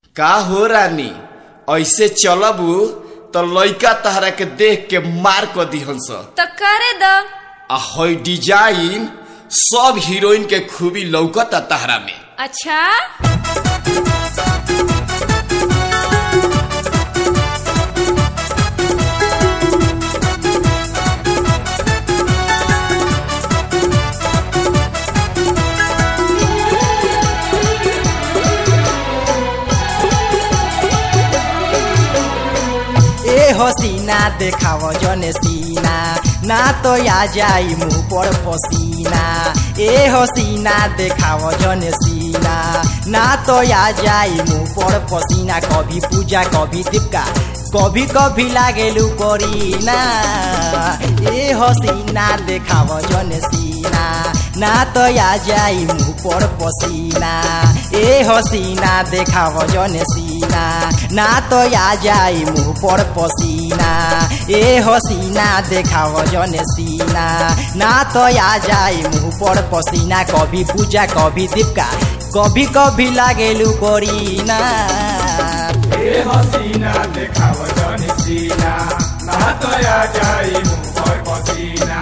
का हो रानी ऐसे चलबू तो लइका तहरा के देख के मार क दिहन स तो करे द आ हई डिजाइन सब हीरोइन के खूबी लौकता तहरा में अच्छा ए हसीना देखाव जने सीना ना तो आ जाई मुंह पर पसीना ए हसीना देखाव जने सीना ना तो आ जाई मुंह पर पसीना कभी पूजा कभी दीपका कभी कभी लागेलू करीना ए हसीना देखाव जने सीना ना तो आ जाई मुंह पर पसीना ए हसीना देखाव जने सीना ना तो आ जाई मुंह पर पसीना ए हसीना देखाव जने सीना ना तो आ जाई मुंह पर पसीना कभी पूजा कभी दीपका कभी कभी लागेलू करीना ए हसीना देखाव जनी सीना ना तो आ जाई मुंह पर पसीना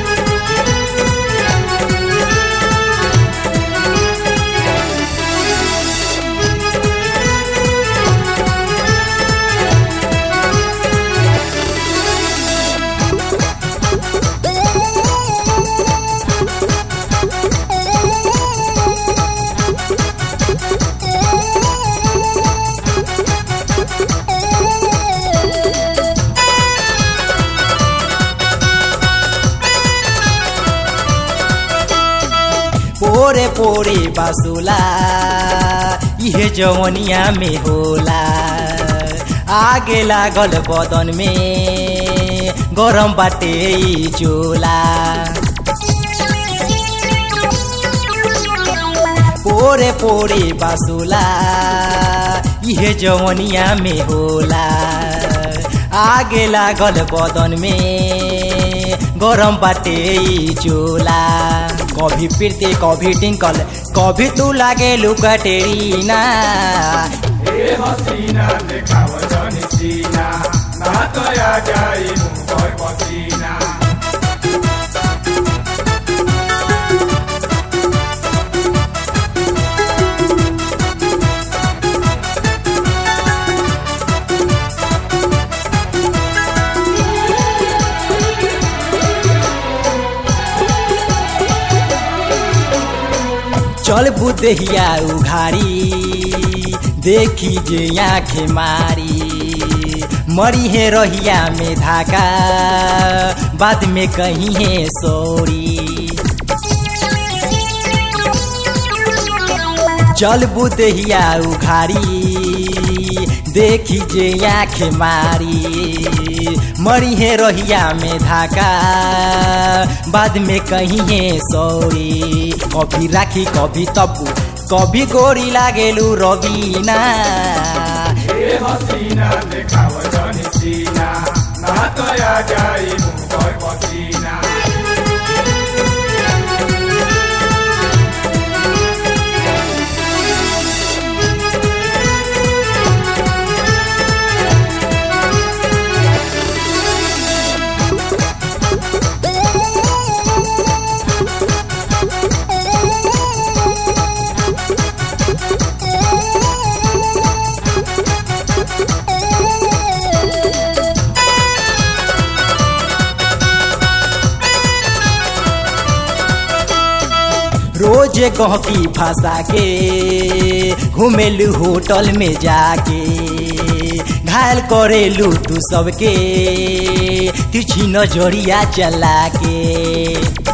पोरे पोरे बासुला इहे जवनिया में होला आगे लागल बदन में गरम बाटे ई चोला पोरे पोरे बासुला इहे जवनिया में होला आगे लागल बदन में गरम बाटे ई चोला कभी फिरते कभी टिंकल कभी तू लागे लुकटेरीना ए हसीना देखाव जनी सीना ना तो आ जाई मुंह पर पसीना चल बुदहिया उघारी देखी जे आँखें मारी मरी है रहिया में धाका बाद में कहीं है सोरी चल बुदहिया उघारी देखी जे आँखें मारी मरी है रहिया में धाका बाद में कहीं है सौरी कभी राखी कभी तब्बू कभी गोरी लागेलू रवीना ए हसीना देखाव जनी सीना ना तो आ जाई मुंह पर पसीना रोज गहकी फंसा के घुमेलू होटल में जाके घायल करेलू तू सबके तिरछी नजरिया चला के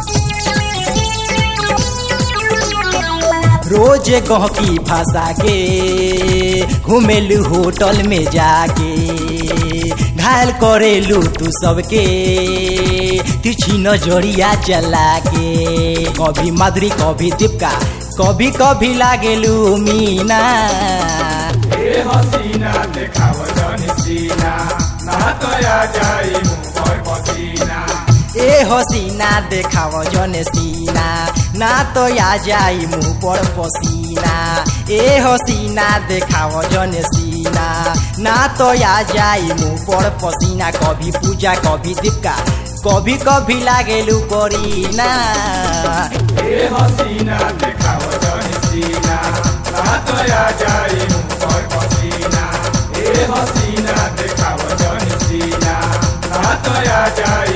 रोज गहकी फंसा के घुमेलू होटल में जाके घायल करेलू तू सबके तिरछी नजरिया चला के कभी माधुरी कभी दीपका कभी कभी लागेलू मीना ए हसीना देखाव जनी सीना ना तो आ जाई मुंह पर पसीना ए हसीना देखाव जन सीना ना तो आ जाई मुंह पर पसीना ए हसीना देखाव जन सीना ना तो आ जाई मुंह पर पसीना कभी पूजा कभी दीपका कभी कभी लागेलू करीना ए हसीना देखाव जन सीना ना तो आ जाई मुँह पर पसीना ए हसीना देखाव जन सीना ना तो आ जाई